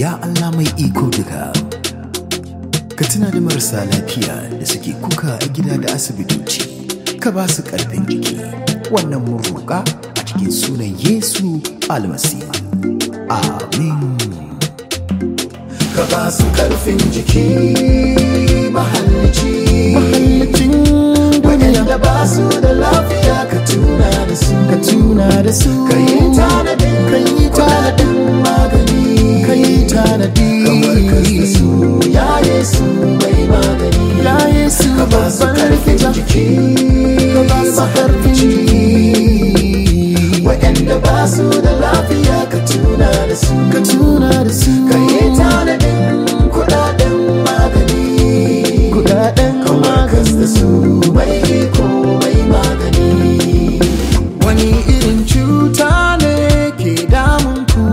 Ya Allah mai iko duka, ka tuna da marasa lafiya da suke kuka a gida da asibitoci, ka ba su ƙarfin jiki, wannan mun roƙa a cikin sunan Yesu almasihu. Amin. ka ba su karfin jiki mahallici Mahallicin duniya, waɗanda ba su da lafiya ka tuna da su ka tuna da su, ka yi tanadin ka yi tanadin magani ka yi tanadi. ka warkar da su ya yesu mai magani Ya Yesu ka ba su babban karfin likita, jiki ka ba su ƙarfin jiki. waɗanda ba su da lafiya ka tuna da su Ka tuna da su, ka yi tanadin kuɗaɗen magani kuɗaɗen kawarkas da su mai iko mai magani Wani irin cuta ne ke damun ku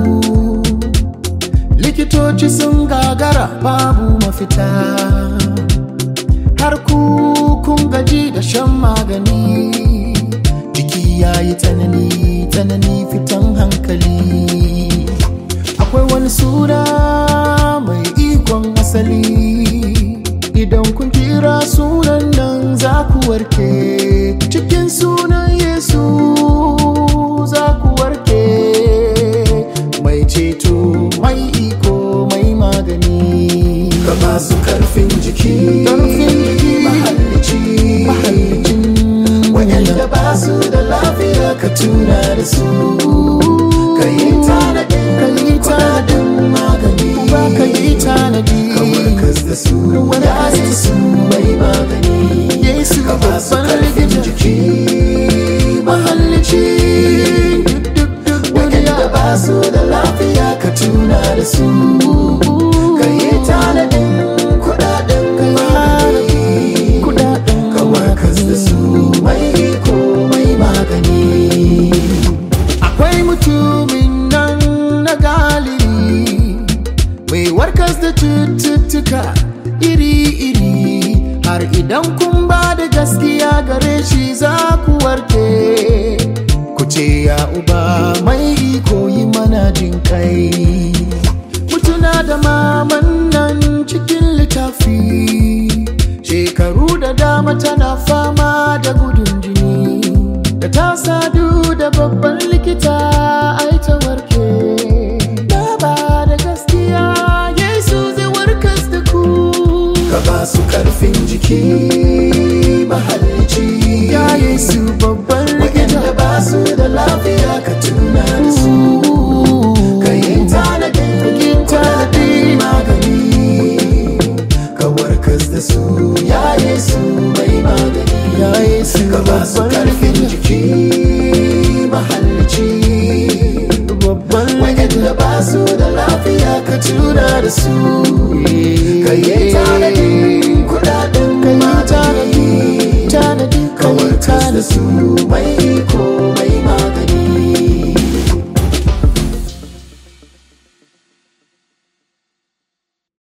Likitoci sun gagara babu mafita Har ku kun gaji da shan magani Jiki ya yi tsanani, tsanani fitan hankali Akwai wani suna mai ikon asali Idan kun kira sunan nan za ku warke Cikin sunan Yesu za ku warke Mai ceto, mai iko, mai magani ka ba su karfin jiki Ƙarfin jiki, mahallici mahallicin waɗanda ba su da lafiya ka tuna da su ka yi tanadin Ka yi tanadin magani ba ka yi tanadi ka warkas da su ya yesu mai magani Yesu ka ba su babban karfin likita jiki mahallici duk duk duk waɗanda duniya ba su da lafiya ka tuna da su ka yi tanadin kuɗaɗen magani kudaden ka warkas da su mai iko mai magani akwai mutumin nan na galibi mai warkas da cututtuka iri-iri har idan kun ba da gaskiya gare shi za ku warke ku ce ya uba mai iko yi mana jin kai mutuna da maman nan cikin littafi shekaru da dama tana fama da gudun jini da ta sadu da babban likita ai ta warke na ba da gaskiya yesu zai warkas da ku ka ba su karfin jiki mahallici ya yesu babban waɗanda likita ba su da lafiya ka tuna da su ka yi tanadin yin tanadi magani ka warkas da su ya yesu mai magani ya yesu ka ba su babban karfin likita jiki mahallici babban waɗanda likita ba su da lafiya ka tuna da su ka yi tanadin kuɗaɗen ka yi magani tanadi tanadi ka yi kawarkas da tanadi su mai iko mai magani